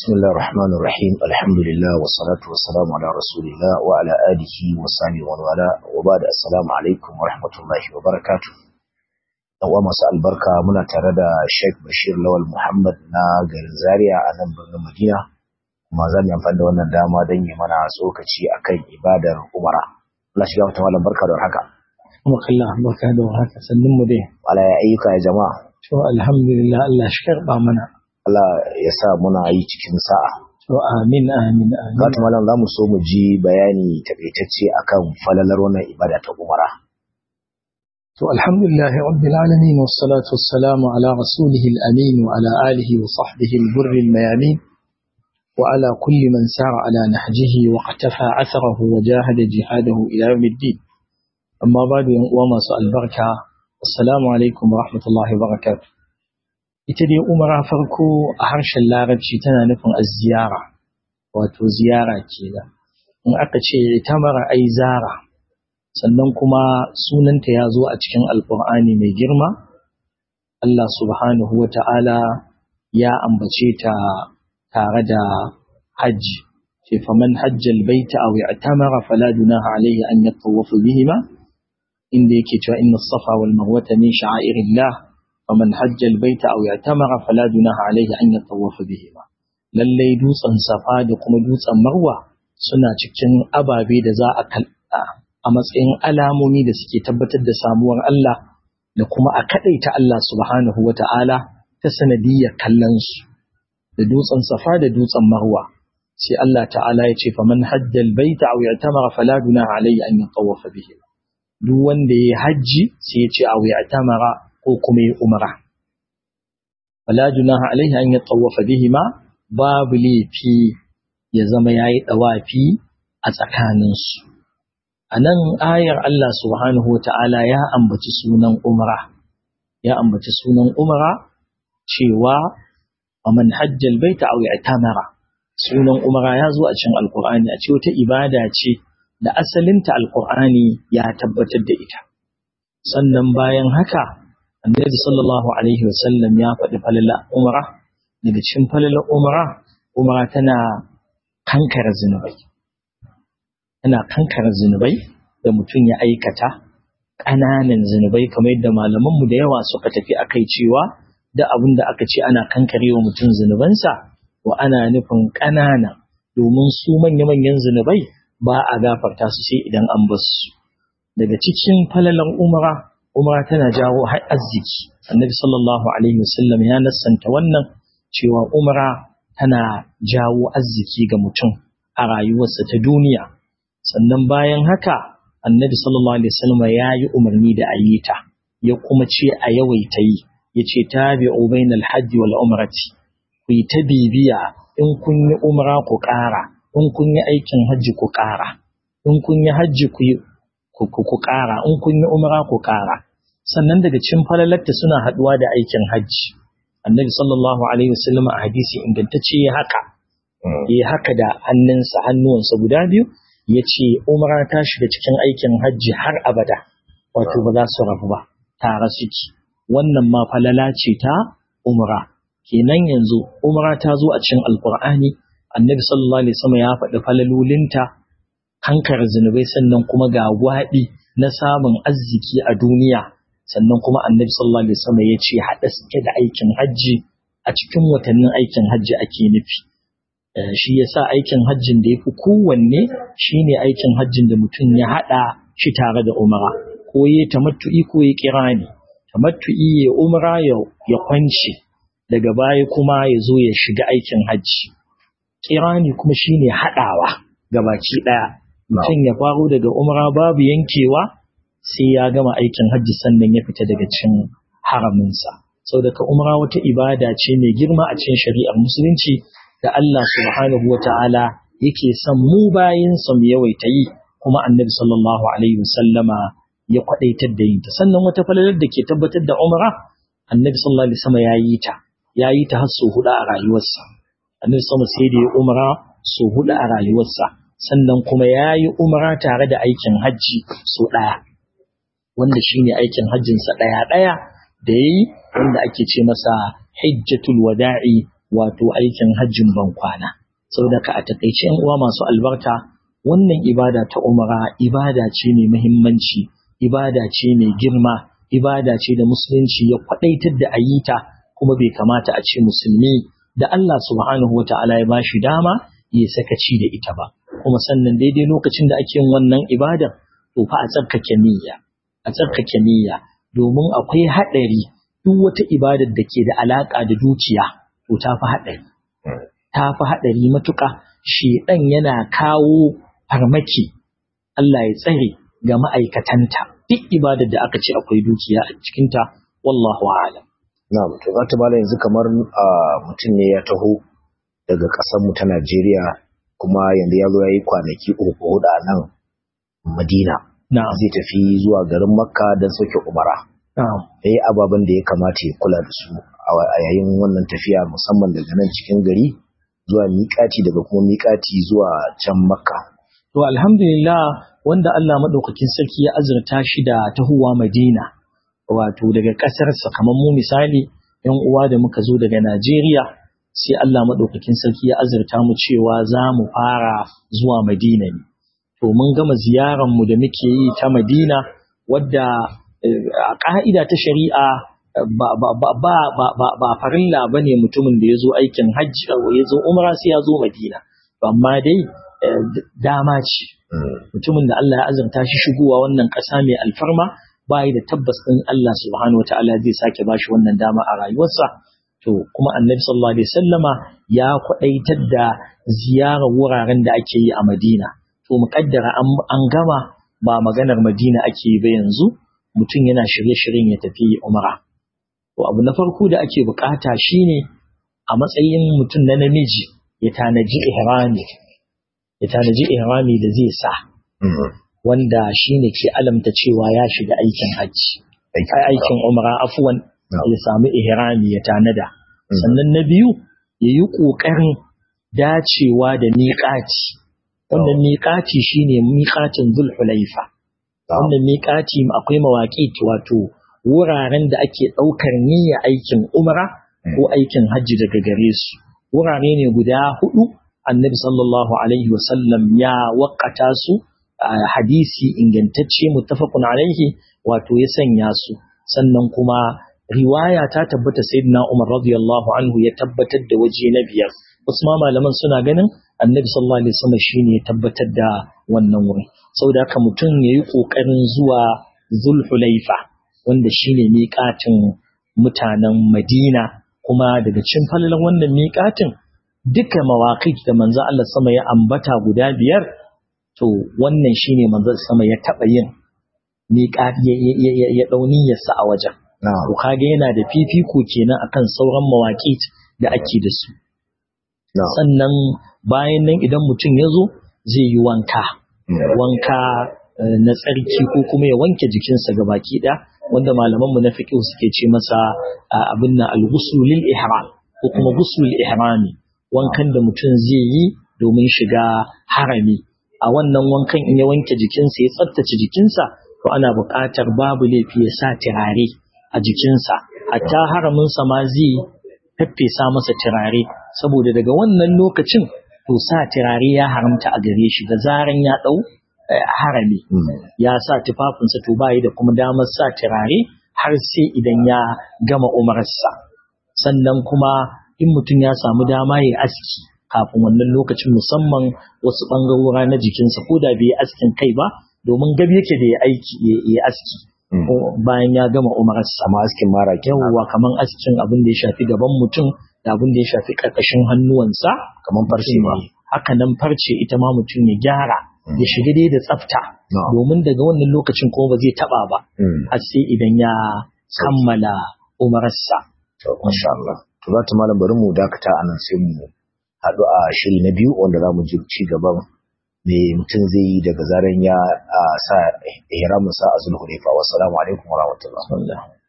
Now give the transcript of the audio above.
بسم الله الرحمن الرحيم الحمد لله والصلاة والسلام على رسول الله وعلى آله وصحبه ومن والاه وبعد السلام عليكم ورحمة الله وبركاته yawa masu albarka muna tare da Sheikh Bashir Lawal Muhammad na garin Zaria a nan birnin Madina kuma za mu yi amfani da wannan dama don yi mana tsokaci akan ibadar Umara Allah shiga mata malam barka da haka kuma kalla barka da haka sannin mu dai wala ya ayyuka ya jama'a to alhamdulillah Allah shi karba mana Allah ya sa muna yi cikin sa'a to amin amin amin Gatu malam za mu so mu ji bayani takaitacce akan falalar wannan ibada ta Umara to alhamdulillah rabbil alamin wassalatu wassalamu ala rasulih al-amin wa ala alihi wa sahbihi al-burr al-mayamin wa ala kulli man sara ala nahjihi wa qatafa atharahu wa jahada jihadahu ila yawm الدين amma ba'du yan uwa masu albarka assalamu alaikum wa rahmatullahi wa barakatuh ita dai umara farko a harshen larabci tana nufin az-ziyara wato ziyara kenan in aka ce tamara ai zara sannan kuma sunanta ya zo a cikin alkur'ani mai girma Allah subhanahu wa ta'ala ya ambace ta tare da hajji ce faman hajjal baita aw i'tamara fala junaha alayhi an yatawafa bihima inda yake cewa inna safa wal marwata min sha'airillah faman hajjal baita aw i'tamara fala junaha alayhi an yatawafa bihima lallai dutsen safa da kuma dutsen marwa suna cikin ababe da za a kalla a matsayin alamomi da suke tabbatar da samuwar Allah da kuma a kaɗaita Allah subhanahu wa ta'ala ta sanadiyyar kallonsu da dutsen safa da dutsen marwa sai Allah ta'ala ya ce faman hajjal baita aw ya'tamara fala dunaha alayhi an yatawafa bihi duk wanda yayi hajji sai ya ce aw ya'tamara ko kuma yayi umra fala dunaha alayhi an yatawafa bihi ma babu laifi ya zama yayi dawafi a tsakaninsu a nan ayar Allah subhanahu wa ta'ala ya ambaci sunan umra ya ambaci sunan umra cewa a man hajjal baita aw i'tamara sunan umra ya zo a cikin alqur'ani a ce wata ibada ce da asalinta alqur'ani ya tabbatar da ita sannan bayan haka annabi sallallahu alaihi wasallam ya faɗi falala umra daga cikin falala umra umra tana kankara zinubai yana kankara zunubai da mutum ya aikata ƙananan zunubai kamar yadda malamanmu da yawa suka tafi a kai cewa da abin da aka ce ana kankare wa mutum zunubansa wa ana nufin ƙanana domin su manya-manyan zunubai ba a gafarta su sai idan an bar su daga cikin falalan umara umara tana jawo har arziki annabi sallallahu alaihi wasallam ya nassanta wannan cewa umara tana jawo arziki ga mutum a rayuwarsa ta duniya sannan bayan haka annabi sallallahu alaihi wasallam ya yi umarni da a yi ta ya kuma ce a yawaita yi ya ce tabi'u bainal hajji wal umrati ku yi ta bibiya in kun yi umra ku ƙara in kun yi aikin hajji ku ƙara in kun yi hajji ku yi ku ƙara in kun yi umra ku ƙara sannan daga cikin falalarta suna haɗuwa da aikin hajji annabi sallallahu alaihi wasallam a hadisi ingantacce ya haka ya haka da hannunsa hannuwansa guda biyu ya ce umara ta shiga cikin aikin hajji har abada wato ba za su rabu ba tare suke wannan ma falala ce ta umra kenan yanzu umra ta zo a cikin alkur'ani annabi sallallahu alaihi wasallam ya faɗi falalolinta hankar zunubai sannan kuma ga gwaɗi na samun arziki a duniya sannan kuma annabi sallallahu alaihi wasallam ya ce haɗa suke da aikin hajji a cikin watannin aikin hajji ake nufi shi yasa aikin hajjin da ya fi kowanne shine aikin hajjin da mutum ya haɗa shi tare da umara ko ya tamattu'i ko ya kirani tamattu'i ya umara ya kwance daga baya kuma ya zo ya shiga aikin hajji kirani kuma shine haɗawa gabaki ɗaya mutum ya faro daga umara babu yankewa sai ya gama aikin hajji sannan ya fita daga cikin haraminsa sau daga umara wata ibada ce mai girma a cikin shari'ar musulunci da Allah subhanahu wa ta'ala yake son mu bayinsa mu yawaita yi kuma annabi sallallahu alaihi wasallama ya kwadaitar da yin ta sannan wata falalar da ke tabbatar da umra annabi sallallahu alaihi wasallam ya yi ta ya yi ta har so hudu a rayuwarsa annabi sallallahu sai da ya umra so hudu a rayuwarsa sannan kuma ya yi umra tare da aikin hajji so daya wanda shine aikin hajjinsa daya daya da yayi wanda ake ce masa hijjatul wada'i wato aikin hajjin ban kwana saboda ka a takaice yan uwa masu albarka wannan ibada ta umara ibada ce mai muhimmanci ibada ce mai girma ibada ce da musulunci ya kwadaitar da ayyuta kuma bai kamata a ce musulmi da Allah subhanahu wata'ala ya bashi dama ya sakaci da ita ba kuma sannan daidai lokacin da ake yin wannan ibadar to fa a tsarkake niyya a tsarkake niyya domin akwai haɗari duk wata ibadar da ke da alaƙa da dukiya to ta fi haɗari ta fi haɗari matuƙa shedan yana kawo farmaki Allah ya tsare ga ma'aikatanta duk ibadar da aka ce akwai dukiya a cikinta wallahu a'lam na'am to za ta bala yanzu kamar mutum ne ya taho daga ƙasar mu ta Najeriya kuma yanzu ya zo ya yi kwanaki uku hudu a nan Madina zai tafi zuwa garin Makka don sauke umara eh ababen da ya kamata ya kula da su a yayin wannan tafiya musamman daga nan cikin gari zuwa miƙati daga kuma miƙati zuwa can Makka to alhamdulillah wanda Allah madaukakin sarki ya azurta shi da tahuwa Madina wato daga ƙasarsa kamar mu misali yan uwa da muka zo daga Najeriya sai Allah madaukakin sarki ya azurta mu cewa za mu fara zuwa Madina ne to mun gama ziyarar mu da muke yi ta Madina wadda a ƙa'ida ta shari'a ba ba ba ba ba ba ba farilla bane mutumin da ya zo aikin hajji ya zo umra sai ya zo Madina amma dai dama ce mutumin da Allah ya azurta shi shigowa wannan ƙasa mai alfarma bayi da tabbas ɗin Allah subhanahu wa ta'ala zai sake bashi wannan dama a rayuwarsa to kuma annabi sallallahu alaihi wasallama ya kwaɗaitar da ziyarar wuraren da ake yi a Madina to muƙaddara an gama ba maganar Madina ake yi ba yanzu mutum yana shirye-shiryen ya tafi umra to abu na farko da ake bukata shine a matsayin mutum na namiji ya tanaji ihrami ya tanaji ihrami da zai sa wanda shine ke alamta cewa ya shiga aikin hajji aikin umra afwan ya samu ihrami ya tanada sannan na biyu ya yi ƙoƙarin dacewa da miƙaci wannan miƙaci shine miƙacin zulhulaifa wannan miƙaci akwai mawaƙi wato wuraren da ake ɗaukar niyya aikin umra ko aikin hajji daga gare su wurare ne guda hudu annabi sallallahu alaihi wasallam ya waƙata su a hadisi ingantacce muttafaqun alaihi wato ya sanya su sannan kuma riwaya ta tabbata sayyidina Umar radiyallahu anhu ya tabbatar da waje na biyar wasu ma malaman suna ganin annabi sallallahu alaihi wasallam shine ya tabbatar da wannan wuri saboda haka mutum yayi kokarin zuwa Zulhulaifa wanda shine miƙatin mutanen Madina kuma daga cikin falalan wannan miƙatin duka mawaƙit da manzo Allah sama ya ambata guda biyar to wannan shine manzo sama ya taba yin miƙat ya dauni yasa a wajen to kage yana da fifiko kenan akan sauran mawaƙit da ake da su sannan bayan nan idan mutum ya zo zai yi wanka wanka na tsarki ko kuma ya wanke jikinsa ga baki ɗaya wanda malamanmu na fiqh suke ce masa abin nan al-ghusl lil ihram ko kuma ghusl ihrami wankan da mutum zai yi domin shiga harami a wannan wankan in ya wanke jikinsa ya tsaftace jikinsa to ana buƙatar babu laifi ya sa turare a jikinsa hatta haraminsa ma zai faffesa masa turare saboda daga wannan lokacin to sa turare ya haramta a gare shi da zaran ya ɗau harami ya sa tufafinsa to bayi da kuma damar sa turare har sai idan ya gama umarsa sannan kuma in mutum ya samu dama ya aski kafin wannan lokacin musamman wasu ɓangarora na jikinsa ko da bai yi askin kai ba domin gabi yake da ya aiki ya aski bayan ya gama umararsa amma askin mara yawwa kaman askin abin da ya shafi gaban mutum da abin da ya shafi ƙarƙashin hannuwansa kaman farce ma haka nan farce ita ma mutum ya gyara ya shiga dai da tsafta domin daga wannan lokacin kuma ba zai taba ba har sai idan ya kammala umararsa to masha Allah to za ta malam bari mu dakata anan sai mu haɗu a shiri na biyu wanda za mu ji ci gaban me mutum zai yi daga zaran ya sa ihramin sa a zulhulaifa wassalamu alaikum wa rahmatullah